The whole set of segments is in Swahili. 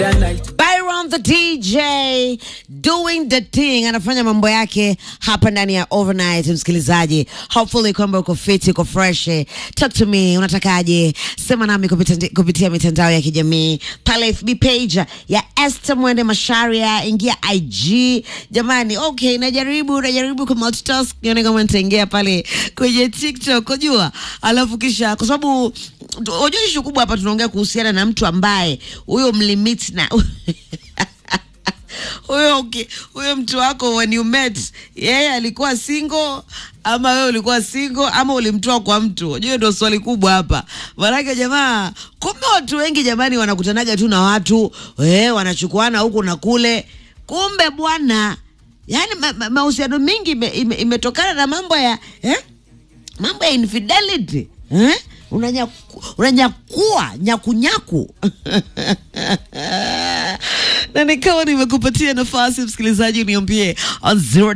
other night. Byron the DJ doing the thing, anafanya mambo yake hapa ndani ya overnight. Msikilizaji, hopefully kwamba uko fit, uko fresh. Talk to me, unatakaje? Sema nami kupitia, kupitia mitandao ya kijamii pale FB page ya Esther Mwende Masharia, ingia IG. Jamani, okay, najaribu najaribu ku multitask, nione kama nitaingia pale kwenye TikTok, unajua, alafu kisha kwa sababu unajua ishu kubwa hapa tunaongea kuhusiana na mtu ambaye huyo mlimit na huyo uki- huyo mtu wako when you met yeye alikuwa single ama wewe ulikuwa single ama ulimtoa kwa mtu hiyo ndio swali kubwa hapa maanake jamaa kumbe watu wengi jamani wanakutanaga tu na watu eh, wanachukuana huku na kule kumbe bwana yani mahusiano ma, mahusiano mingi ime- ime- imetokana na mambo ya eh? mambo ya infidelity eh? Unanyaku- unanyakua nyakunyaku na nikawa nimekupatia nafasi msikilizaji uniambie on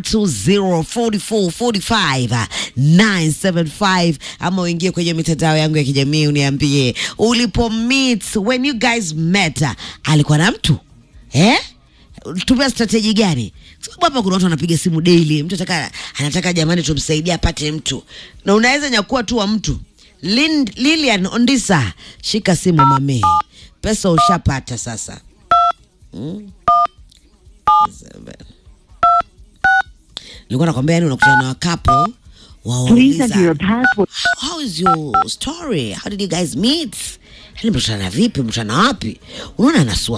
0204445 ama uingie kwenye mitandao yangu ya kijamii uniambie ulipo meet when you guys met uh, alikuwa na mtu eh? tumia strateji gani Kwa sababu hapa kuna watu wanapiga simu daily mtu ataka, anataka jamani tumsaidie apate mtu na unaweza nyakua tu wa mtu Lin, lilian ondisa shika simu mamee pesa ushapata sasa Mm. Seven. nilikuwa nakwambia yani unakutana na wakapo Please enter wawauliza your password. how is your story how did you guys meet yani mkutana vipi mkutana wapi unaona anasua